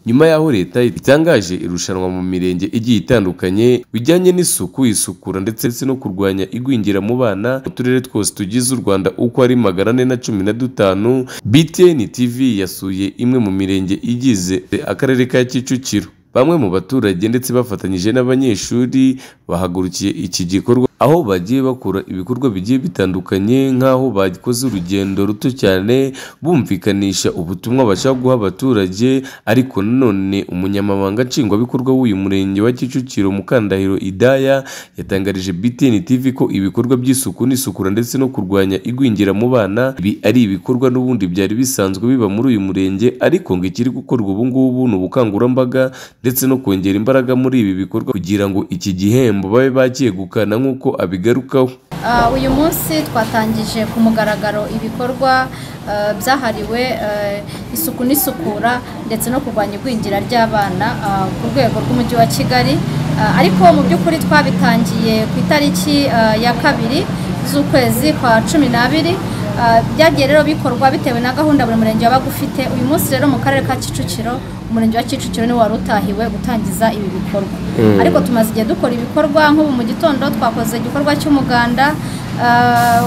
nyuma y'aho leta itangaje irushanwa mu mirenge igiye itandukanye bijyanye n'isuku, isukura ndetse no kurwanya igwingira mu bana mu turere twose tugize u Rwanda uko ari magana ane na cumi na dutanu, BTN TV yasuye imwe mu mirenge igize akarere ka Kicukiro. Bamwe mu baturage ndetse bafatanyije n'abanyeshuri bahagurukiye iki gikorwa aho bagiye bakora ibikorwa bigiye bitandukanye nk'aho bakoze urugendo ruto cyane bumvikanisha ubutumwa bashaka guha abaturage ariko nanone umunyamabanga nshingwabikorwa w'uyu murenge wa Kicukiro Mukandahiro Idaya yatangarije BTN TV ko ibikorwa by'isuku n'isukura ndetse no kurwanya igwingira mu bana ibi ari ibikorwa n'ubundi byari bisanzwe biba muri uyu murenge ariko ngo ikiri gukorwa ubu ngubu ni ubukangurambaga ndetse no kongera imbaraga muri ibi bikorwa kugira ngo iki gihembo babe bacyegukana nk'uko abigarukaho Ah, uyu munsi twatangije ku mugaragaro ibikorwa eh, byahariwe eh, isuku n'isukura ndetse no kurwanya igwingira ry'abana ah, ku rwego rw'umujyi wa kigali Ah, ariko mu by'ukuri twabitangiye ku itariki ah, ya kabiri z'ukwezi kwa cumi n'abiri Ah, byagiye rero bikorwa bitewe na gahunda buri murenge wabaga ufite uyu munsi rero mu karere ka kicukiro umurenge wa kicukiro niwo wari utahiwe gutangiza ibi bikorwa ariko tumaze igihe dukora ibikorwa nk'ubu mu gitondo twakoze igikorwa cy'umuganda Ah,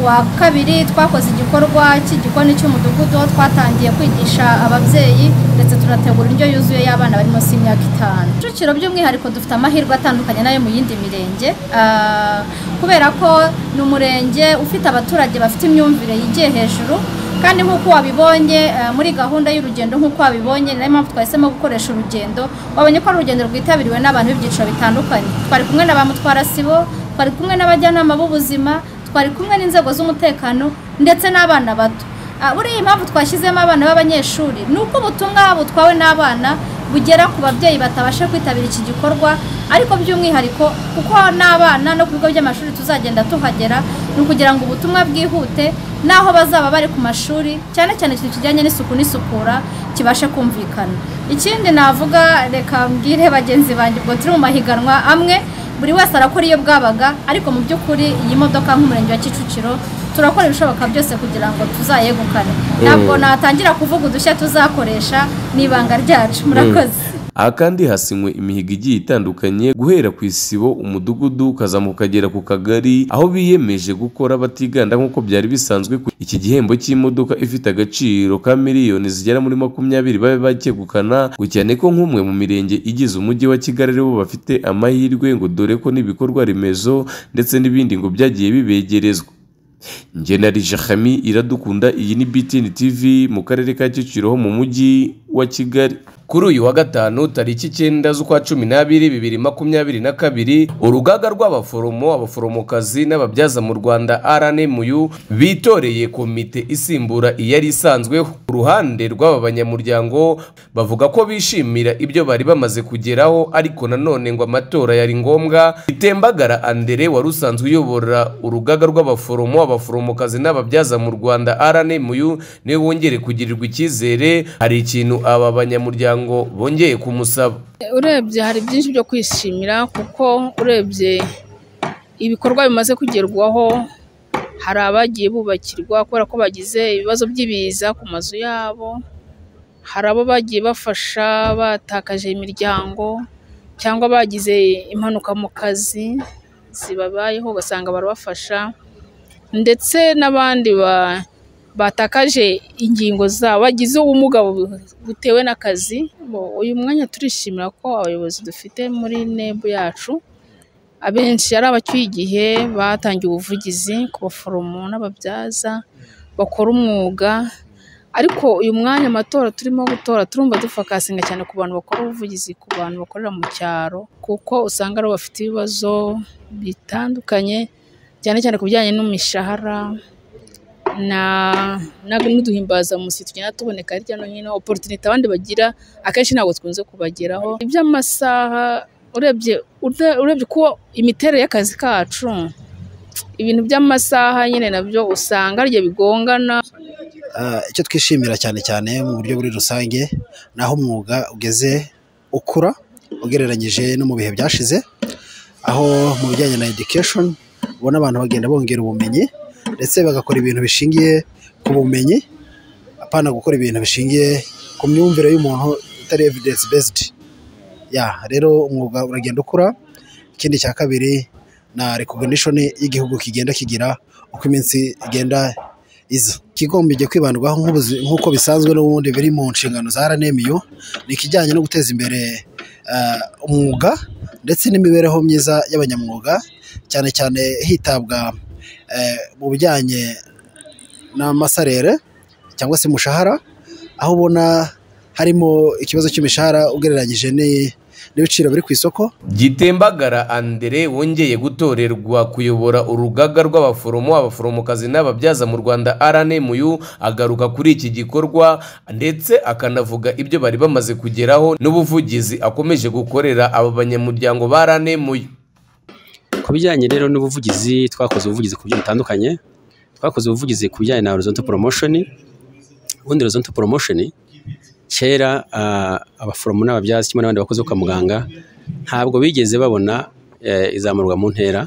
wa kabiri twakoze igikorwa cy'igikoni cy'umudugudu aho twatangiye kwigisha ababyeyi ndetse tunategura indyo yuzuye y'abana bari munsi y'imyaka itanu Kicukiro by'umwihariko dufite amahirwe atandukanye n'ayo mu yindi mirenge ah, kubera ko ni umurenge ufite abaturage bafite imyumvire yigiye hejuru kandi nk'uko wabibonye ah, muri gahunda y'urugendo nk'uko wabibonye ni nayo mpamvu twahisemo gukoresha urugendo wabonye ko ari urugendo rwitabiriwe n'abantu b'ibyiciro bitandukanye twari kumwe na ba mutwara sibo twari kumwe n'abajyanama b'ubuzima twari kumwe n'inzego z'umutekano ndetse n'abana bato Ah, buriya impamvu twashyizemo abana b'abanyeshuri ni uko ubutumwa butwawe n'abana bugera ku babyeyi batabasha kwitabira iki gikorwa ariko by'umwihariko kuko n'abana no ku bigo by'amashuri tuzagenda tuhagera ni ukugira ngo ubutumwa bwihute n'aho bazaba bari ku mashuri cyane cyane ikintu kijyanye n'isuku n'isukura kibashe kumvikana ikindi navuga reka mbwire bagenzi banjye ubwo turi mu mahiganwa amwe buri wese arakora iyo bwabaga ariko mu by'ukuri iyi modoka nk'umurenge wa kicukiro turakora ibishoboka byose kugira ngo tuzayegukane ntabwo natangira kuvuga udushya tuzakoresha ni ibanga ryacu murakoze aha kandi hasinywe imihigo igiye itandukanye guhera ku isibo umudugudu ukazamuka ukagera ku kagari aho biyemeje gukora batiganda nk'uko byari bisanzwe ku iki gihembo cy'imodoka ifite agaciro ka miliyoni zigera muri makumyabiri babe bakegukana ngo cyane ko nk'umwe mu mirenge igize umujyi wa kigali aribo bafite amahirwe ngo dore ko n'ibikorwa remezo ndetse n'ibindi ngo byagiye bibegerezwa njye na Rijahami iradukunda iyi ni BTN TV mu karere ka Kicukiro ho mu mujyi wa Kigali kuri uyu wa gatanu tariki icyenda z'ukwa cumi n'abiri bibiri makumyabiri na kabiri urugaga rw'abaforomo abaforomokazi n'ababyaza mu rwanda rnmu bitoreye komite isimbura iyari isanzweho ku ruhande rw'aba banyamuryango bavuga ko bishimira ibyo bari bamaze kugeraho ariko nanone ngo amatora yari ngombwa itembagara andere wari usanzwe uyobora urugaga rw'abaforomo abaforomokazi n'ababyaza mu rwanda rnmu niwe wongere kugirirwa icyizere hari ikintu aba banyamuryango bongeye kumusaba urebye hari byinshi byo kwishimira kuko urebye ibikorwa bimaze kugerwaho hari abagiye bubakirwa kubera ko bagize ibibazo by'ibiza ku mazu yabo hari abo bagiye bafasha batakaje imiryango cyangwa bagize impanuka mu kazi zibabayeho ugasanga barabafasha ndetse n'abandi ba- batakaje ingingo zabo bagize ubumuga bu- butewe n'akazi Bo- uyu mwanya turishimira ko abayobozi dufite muri nebu yacu abenshi ari abacyuye igihe batangiye ubuvugizi ku baforomo n'ababyaza bakora umwuga ariko uyu mwanya amatora turimo gutora turumva dufakasinga cyane ku bantu bakora ubuvugizi ku bantu bakorera mu cyaro kuko usanga aribo bafite ibibazo bitandukanye cyane cyane ku bijyanye n'imishahara na na- n'uduhimbazamusyi tugenda tuboneka hirya no hino oporutinite abandi bagira akenshi ntabwo twikunze kubageraho iby'amasaha urebye ure- urebye uko imiterere y'akazi kacu ibintu by'amasaha nyine nabyo usanga ari byo bigongana Ah, icyo twishimira cyane cyane mu buryo muri rusange ni aho umwuga ugeze ukura ugereranyije no mu bihe byashize aho mu bijyanye na education ubona abantu bagenda bongera ubumenyi ndetse bagakora ibintu bishingiye ku bumenyi apana gukora ibintu bishingiye ku myumvire y'umuntu atari evidence based ya rero umwuga uragenda ukura ikindi cya kabiri na recognition y'igihugu kigenda kigira uko iminsi igenda iza ikigombye kwibandwaho nk'ubuzi- nk'uko bisanzwe n'ubundi biri mu nshingano za RNMU ni ikijyanye no guteza imbere eh, umwuga ndetse n'imibereho myiza y'abanyamwuga cyane cyane hitabwa eh, mu bijyanye n'amasarere cyangwa se umushahara aho ubona harimo ikibazo cy'imishahara ugereranyije ni- n'ibiciro biri ku isoko gitembagara andere wongeye gutorerwa kuyobora urugaga rw'abaforomo abaforomokazi n'ababyaza mu rwanda rnmu agaruka kuri iki gikorwa ndetse akanavuga ibyo bari bamaze kugeraho n'ubuvugizi akomeje gukorera aba banyamuryango ba rnmu ku bijyanye rero n'ubuvugizi twakoze ubuvugizi ku buryo butandukanye twakoze ubuvugizi ku bijyanye na horizontal promotion ubundi horizontal promotion kera ah, abaforomo n'ababyaza kimwe n'abandi bakozi bo kwa muganga ntabwo bigeze babona eh, izamurwa mu ntera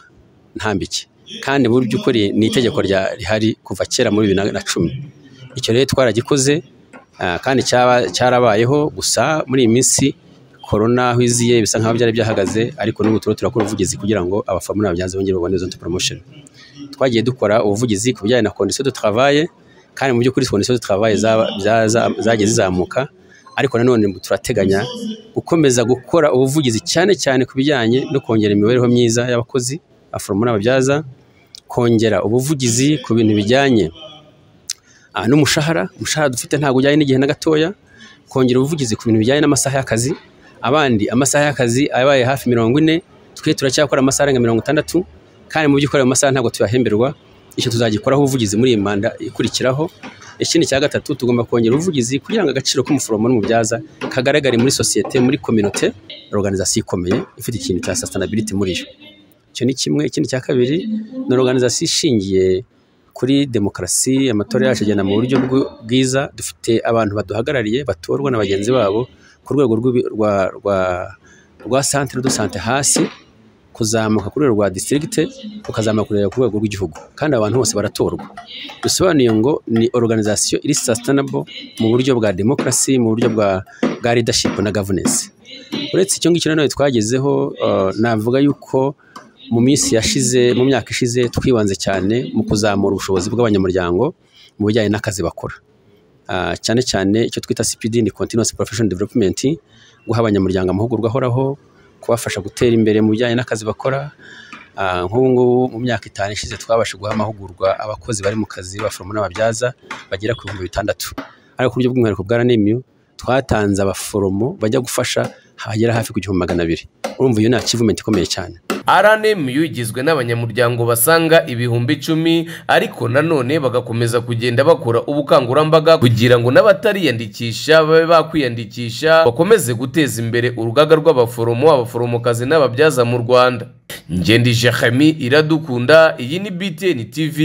ntambike kandi mu by'ukuri ni itegeko rya- rihari kuva kera muri bibiri na- na cumi icyo rero twaragikoze ah, kandi cyaba- cyarabayeho gusa muri iyi minsi korona aho iziye bisa nk'aho byari byahagaze ariko n'ubu turimo turakora ubuvugizi kugira ngo abaforomo n'ababyaza bongere babone izo promotion twagiye dukora ubuvugizi ku bijyanye na condition de travail kandi mu by'ukuri condition de travail za- za- za- zagiye zizamuka ariko nanone turateganya gukomeza gukora ubuvugizi cyane cyane ku bijyanye no kongera imibereho myiza y'abakozi abaforomo n'ababyaza kongera ubuvugizi ku bintu bijyanye ah, n'umushahara umushahara dufite ntabwo ujyanye n'igihe na gatoya kongera ubuvugizi ku bintu bijyanye n'amasaha y'akazi abandi amasaha y'akazi abaye hafi mirongo ine twe turacyakora amasaha arenga mirongo itandatu kandi mu by'ukuri ayo masaha ntabwo tuyahemberwa icyo tuzagikoraho ubuvugizi muri iyi manda ikurikiraho ikindi cya gatatu tugomba kongera ubuvugizi kugira ngo agaciro k'umuforomo n'umubyaza kagaragare muri sosiyete muri kominote organizasiyo ikomeye ifite ikintu cya sustainability muri yo icyo ni kimwe ikindi cya kabiri ni organizasiyo ishingiye kuri demokarasi amatora yacu agenda mu buryo bw- bwiza dufite abantu baduhagarariye batorwa na bagenzi babo ku rwego rw'ibi- rwa rwa rwa centre de santé hasi kuzamuka ku rwego rwa district ukazamuka kugera ku rwego rw'igihugu kandi abantu bose baratorwa bisobanuye ngo ni organisation iri sustainable mu buryo bwa demokarasi mu buryo bwa bwa leadership na governance uretse icyo ngicyo nanone twagezeho uh, navuga yuko mu minsi yashize mu myaka ishize twibanze cyane mu kuzamura ubushobozi bw'abanyamuryango mu bijyanye n'akazi bakora Ah, cyane cyane icyo twita CPD ni Continuous Professional Development guha abanyamuryango amahugurwa ahoraho kubafasha gutera imbere mu bijyanye n'akazi bakora Ah, nk'ubu ngubu mu myaka itanu ishize twabasha guha amahugurwa abakozi bari mu kazi baforomo n'ababyaza bagera ku bihumbi bitandatu ariko ku buryo bw'umwihariko bwa RNMU twatanze abaforomo bajya gufasha hagera hafi ku gihumbi magana abiri urumva iyo ni achievement ikomeye cyane rnmu igizwe n'abanyamuryango basanga ibihumbi icumi ariko nanone bagakomeza kugenda bakora ubukangurambaga kugira ngo n'abatariyandikisha babe bakwiyandikisha bakomeze guteza imbere urugaga rw'abaforomo abaforomokazi n'ababyaza mu rwanda ngendije Khami iradukunda iyi ni btn tv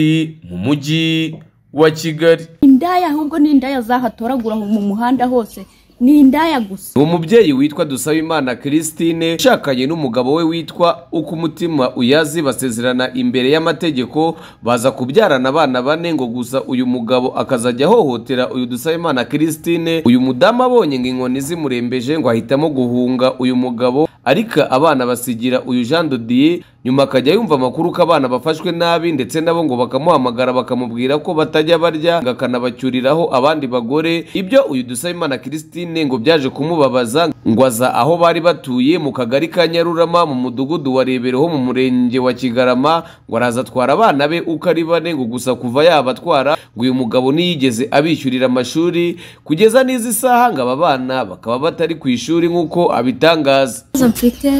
mu mujyi wa kigali indaya ahubwo ni indaya zahatoragura ngo mu muhanda hose ni indaya gusa ni umubyeyi witwa Dusabimana Christine ushakanye n'umugabo we witwa uko umutima uyazi basezerana imbere y'amategeko baza kubyarana abana bane ngo gusa uyu mugabo akazajya ahohotera uyu Dusabimana Christine uyu mudamu abonye ngo inkoni zimurembeje ngo ahitamo guhunga uyu mugabo ariko abana basigira uyu Jean Dodier nyuma akajya yumva amakuru ko abana bafashwe nabi ndetse nabo ngo bakamuhamagara bakamubwira ko batajya barya ngo akanabacyuriraho abandi bagore ibyo uyu Dusabimana Christine ngo byaje kumubabaza ngo aza aho bari batuye mu kagari ka Nyarurama mu mudugudu wa Rebero ho mu murenge wa Kigarama ngo araza atwara abana be uko ari bane ngo gusa kuva yabatwara ngo uyu mugabo ntiyigeze abishyurira amashuri kugeza n'izi saha ngo aba bana bakaba batari ku ishuri nk'uko abitangaza ikibazo mfite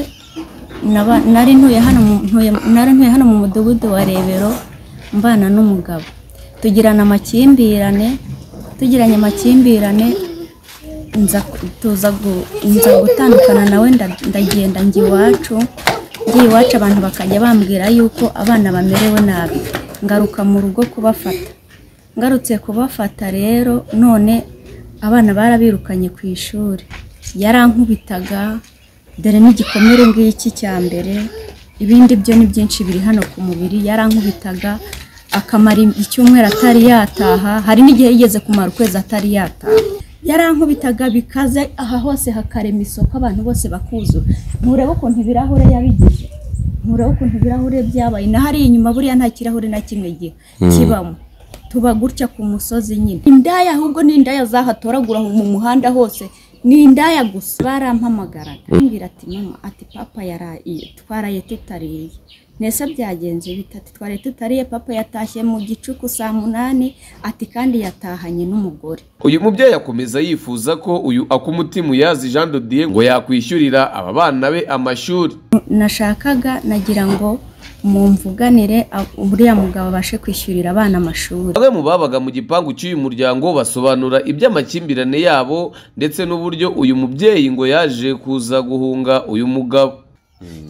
naba- nari ntuye hano mu- ntuye- nari ntuye hano mu mudugudu wa rebero mbana n'umugabo tugirana amakimbirane tugiranye amakimbirane nza ku- tuza gu- nza gutandukana nawe nda- ndagenda njya iwacu njya iwacu abantu bakajya bambwira yuko abana bamerewe nabi ngaruka mu rugo kubafata ngarutse kubafata rero none abana barabirukanye ku ishuri yarankubitaga dore n'igikomere ngiki cya mbere ibindi byo ni byinshi biri hano ku mubiri yarankubitaga akamara icyumweru atari yataha hari n'igihe yigeze kumara ukwezi atari yataha yarankubitaga bikaze aha hose hakarema isoko abantu bose bakuzura nturebe ukuntu ibirahure yabigize nturebe ukuntu ibirahure byabaye na hariya inyuma buriya nta kirahure na kimwe gihe kibamo tuba gutya ku musozi nyine indaya ahubwo ni indaya zahatoragura mu muhanda hose ni indaya gusa barampamagaraga arambwira ati mama ati papa yaraye twaraye tutariye nese byagenze bitatu twariye tutariye papa yatashye mu gicuku saa munani ati kandi yatahanye n'umugore uyu mubyeyi akomeza yifuza ko uyu akumutima uyazi jean de dieu ngo yakwishyurira aba bana be amashuri nashakaga nagira ngo mumvuganire ab- uriya mugabo abashe kwishyurira abana amashuri bamwe mu babaga mu gipangu cy'uyu muryango basobanura iby'amakimbirane yabo ndetse n'uburyo uyu mubyeyi ngo yaje kuza guhunga uyu mugabo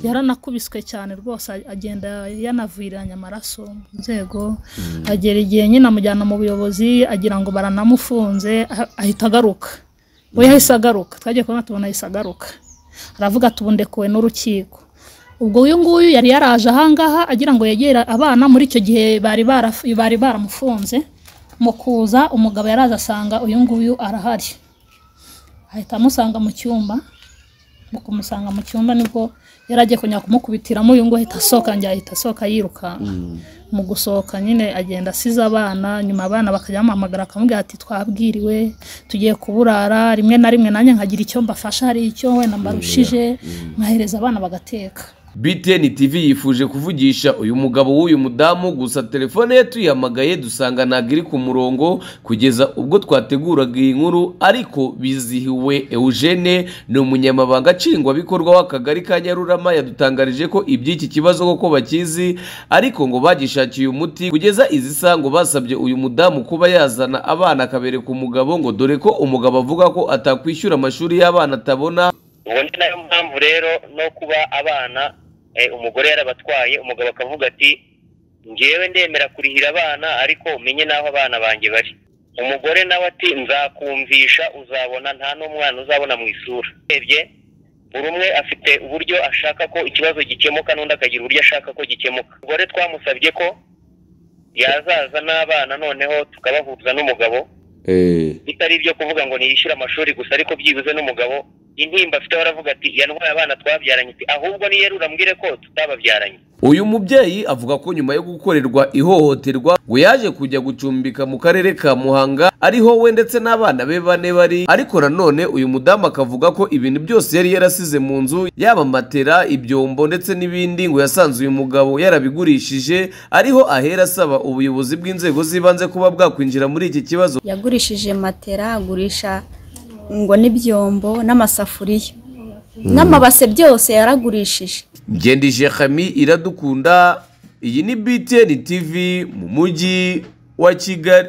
yaranakubiswe cyane rwose agenda yanaviranya amaraso mu nzego agera igihe nyine amujyana mu buyobozi agira ngo baranamufunze ah- ahita agaruka we yahise agaruka twagiye kubona tubona ahise agaruka aravuga ati ubu ndekuwe n'urukiko ubwo uyu nguyu yari yaraje ahangaha agira ngo yegere abana muri icyo gihe bari baraf- bari baramufunze mu kuza umugabo yaraza asanga uyu nguyu arahari ahita amusanga mu cyumba mu kumusanga mu cyumba nibwo yari agiye kongera kumukubitiramo uyu nguyu ahita asohoka njye ahita asohoka yirukanka mu gusohoka nyine agenda asize abana nyuma abana bakajya bamuhamagara akamubwira ati twabwiriwe tugiye kuburara rimwe na rimwe nanjye nkagira icyo mbafasha hari icyo wenda mbarushije nkahereza abana bagateka BTN TV yifuje kuvugisha uyu mugabo w'uyu mudamu gusa telefone ye tuyihamagaye dusanga ntabwo iri ku murongo kugeza ubwo twateguraga iyi nkuru ariko bizihiwe Eugene ni umunyamabanga nshingwabikorwa w'akagari ka Nyarurama yadutangarije ko iby'iki kibazo koko bakizi ariko ngo bagishakiye umuti kugeza izi sango basabye uyu mudamu kuba yazana abana akabereka umugabo ngo dore ko umugabo avuga ko atakwishyura amashuri y'abana atabona ubwo ni nayo mpamvu rero no kuba abana eh, umugore yarabatwaye umugabo akavuga ati ngewe ndemera kurihira abana ariko umenye n'aho abana banjye bari umugore nawe ati nzakumvisha uzabona nta n'umwana uzabona mu isura urebye buri umwe afite uburyo ashaka ko ikibazo gikemuka n'undi akagira uburyo ashaka ko gikemuka umugore twamusabye ko yazaza n'abana noneho tukabahuza n'umugabo bitari ibyo kuvuga ngo niyishyure amashuri gusa ariko byibuze n'umugabo intimba afite baravuga ati ya ndwara abana twabyaranye ati ahubwo niyere urambwire ko tutababyaranye uyu mubyeyi avuga ko nyuma yo gukorerwa ihohoterwa ngo yaje kujya gucumbika mu karere ka muhanga ariho we ndetse n'abana be bane bari ariko nanone uyu mudamu akavuga ko ibintu byose yari yarasize mu nzu yaba matera ibyombo ndetse n'ibindi ngo yasanze uyu mugabo yarabigurishije ariho ahera asaba ubuyobozi bw'inzego z'ibanze kuba bwakwinjira muri iki kibazo yagurishije matera agurisha ngo n'ibyombo n'amasafuriya n'amabase byose yaragurishije ngendije hami iradukunda iyi ni btn tv mu mujyi wa kigali